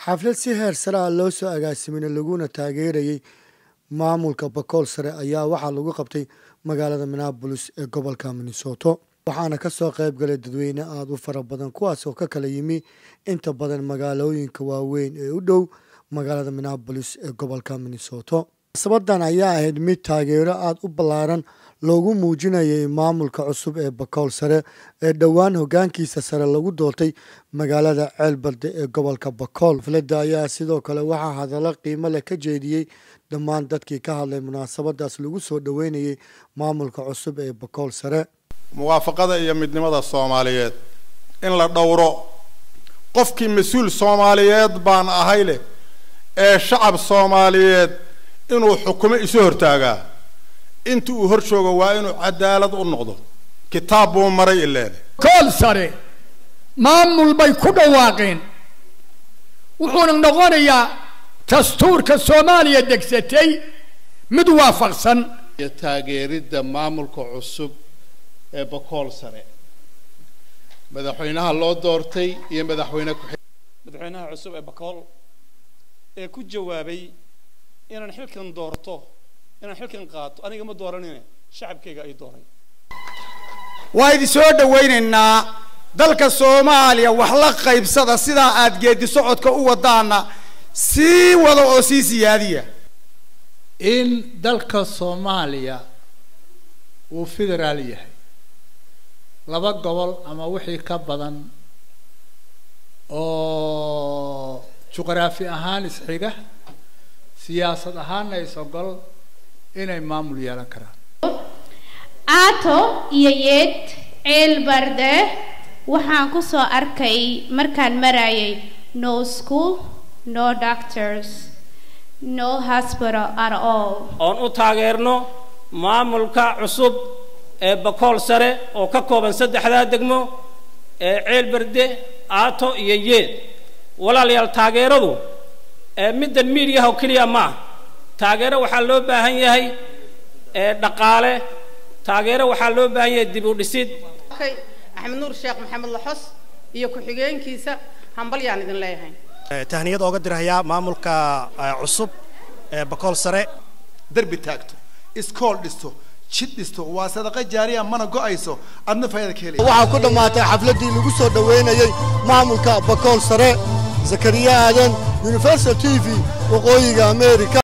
xaflad si heer sare ah loo soo agaasimina laguna taageerayay maamulka bakool sare ayaa waxaa lagu qabtay magaalada minneabolis ee gobolka minnesoto waxaana kasoo qayb galay dadweyne aada u fara badan kuwaas oo ka kala yimi inta badan magaalooyinka waaweyn ee u dhow magaalada minneabolis ee gobolka minnesoto munasabadan ayaa ahayd mid taageero aada u ballaaran loogu muujinayay maamulka cusub ee bakool sare ee dhowaan hogaankiisa sare lagu doortay magaalada ceelbarde ee gobolka bakool xafladda ayaa sidoo kale waxaa hadallo qiimo leh ka jeediyey dhammaan dadkii ka hadlay munaasabadaas lagu soo dhoweynayay maamulka cusub ee bakool sare muwaafaqada iyo midnimada soomaaliyeed in la dhowro qofkii mas-uul soomaaliyeed baan ahay leh ee shacab soomaaliyeed inuu xukumo isu hortaagaa inta uu hor joogo waa inuu cadaalad u noqdo kitaab buu maray ileen kool sare maamul bay ku dhawaaqeen wuxuuna noqonayaa dastuurka soomaaliya degsatay mid waafaqsan iyo taageeridda maamulka cusub ee bakool sare madaxweynaha loo doortay iyo madaxweyne ku madaxweynaha cusub ee bakool ee ku jawaabay inaan xilkan doorto inaan xilkan qaato aniga ma dooranine shacabkayga ay dooray waa idin soo dhawaynaynaa dalka soomaaliya wax la qaybsada sidaa aad geedi socodka u wadaana sii wada oo sii siyaadiya in dalka soomaaliya uu federaal yahay laba gobol ama wixii ka badan oo juqraafi ahaan isxiga siyaasad ahaanna is-ogol inay maamul yeelan karaan aato iyo yeed ceel barde waxaan ku soo arkay markaan marayay no school no doctors no hospital at all oon u taageerno maamulka cusub ee bakool sare oo ka kooban saddexdaa degmo ee ceel barde aato iyo yeed walaalayaal taageeradu ee middan miidiyaha oo keliya ma ah taageero waxaa loo baahan yahay ee dhaqaale taageero waxaa loo baahan yahay dib u dhisid axmed nuur sheekh maxamed laxos iyo ku-xigeenkiisa hambalyaan idin leeyahay tahniyad ooga dirhayaa maamulka cusub ee bakool sare derbi taagto iskool dhisto jid dhisto waa sadaqa jaariya mana go-ayso adna faayada ka helaya waxaa ku dhammaatay xafladdii lagu soo dhoweynayay maamulka bakool sare zakariya aadan universal t v waqooyiga america